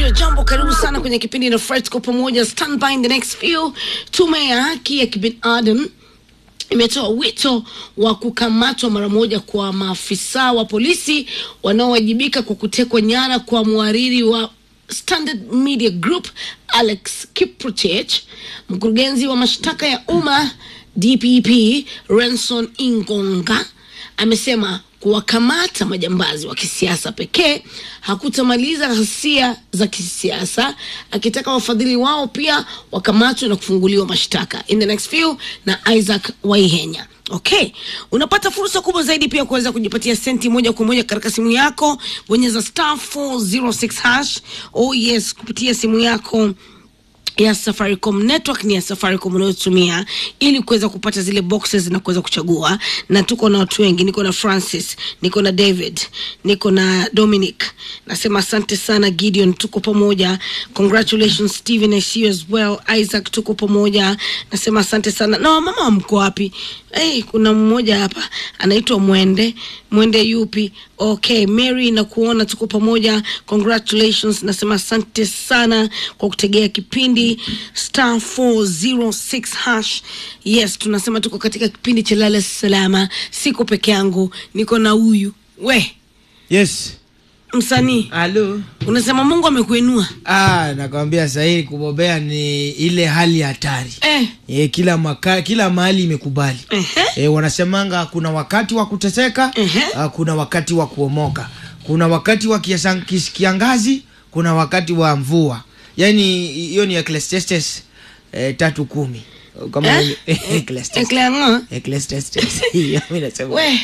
Radio Jambo, karibu sana kwenye kipindi na Fred kwa pamoja. Stand by in the next few. Tume ya haki ya kibinadamu imetoa wito wa kukamatwa mara moja kwa maafisa wa polisi wanaowajibika kwa kutekwa nyara kwa mhariri wa Standard Media Group Alex Kiprotich, mkurugenzi wa mashtaka ya umma DPP Renson Ingonga amesema kuwakamata majambazi wa kisiasa pekee hakutamaliza ghasia za kisiasa, akitaka wafadhili wao pia wakamatwe na kufunguliwa mashtaka in the next few na Isaac Waihenya. Okay, unapata fursa kubwa zaidi pia kuweza kujipatia senti moja kwa moja katika simu yako. Bonyeza star 406 hash. Oh yes, kupitia simu yako ya Safaricom network ni ya Safaricom unayotumia ili kuweza kupata zile boxes na kuweza kuchagua. Na tuko na watu wengi, niko na Francis, niko na David, niko na Dominic. Nasema asante sana Gideon, tuko pamoja. Congratulations Steven, I see you as well. Isaac, tuko pamoja. Nasema asante sana. Na mama mko wapi? Hey, kuna mmoja hapa anaitwa Mwende. Mwende yupi? Okay, Mary na kuona tuko pamoja. Congratulations. Nasema asante sana kwa kutegea kipindi star 406 hash. Yes, tunasema tuko katika kipindi cha lala salama. Siko peke yangu, niko na huyu we Yes. msanii. Halo. Unasema Mungu amekuinua Ah, nakwambia sahii kubobea ni ile hali ya hatari. eh. E, kila maka, kila mahali imekubali. Ehe. E, wanasemanga kuna wakati wa kuteseka, Ehe. ah, kuna wakati wa kuomoka. Kuna wakati wa kiasa- kis- kiangazi, kuna wakati wa mvua. Yaani hiyo ni Ecclesiastes eh, tatu kumi. Kama Eh? Ecclesiastes. Eklanga. Ecclesiastes. Hiyo mimi nasema. We.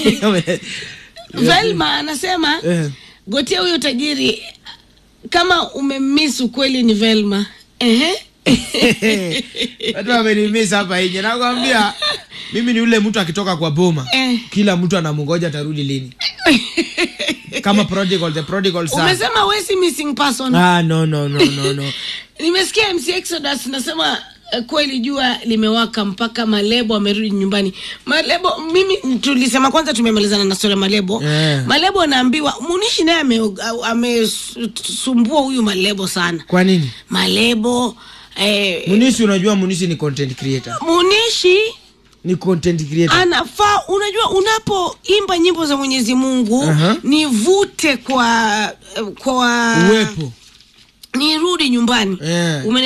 Velma anasema Eh. gotia huyo tajiri kama umemiss ukweli ni Velma. Ehe. watu wamenimisa hapa nje nakwambia mimi ni ule mtu akitoka kwa boma Eh. kila mtu anamngoja atarudi lini kama prodigal, the prodigal son. Umesema we si missing person. ah, no, no, no, no, no. Nimesikia MC Exodus nasema eh, kweli jua limewaka mpaka Malebo amerudi nyumbani. Malebo mimi tulisema kwanza tumemalizana na story ya Malebo. Eh. Malebo anaambiwa Munishi naye ame- amesumbua huyu Malebo sana. kwa nini Malebo eh, munisi unajua munisi ni content creator Munishi ni content creator anafaa unajua unapoimba nyimbo za Mwenyezi Mungu Aha. nivute kwa kwa uwepo nirudi nyumbani Eh. Umene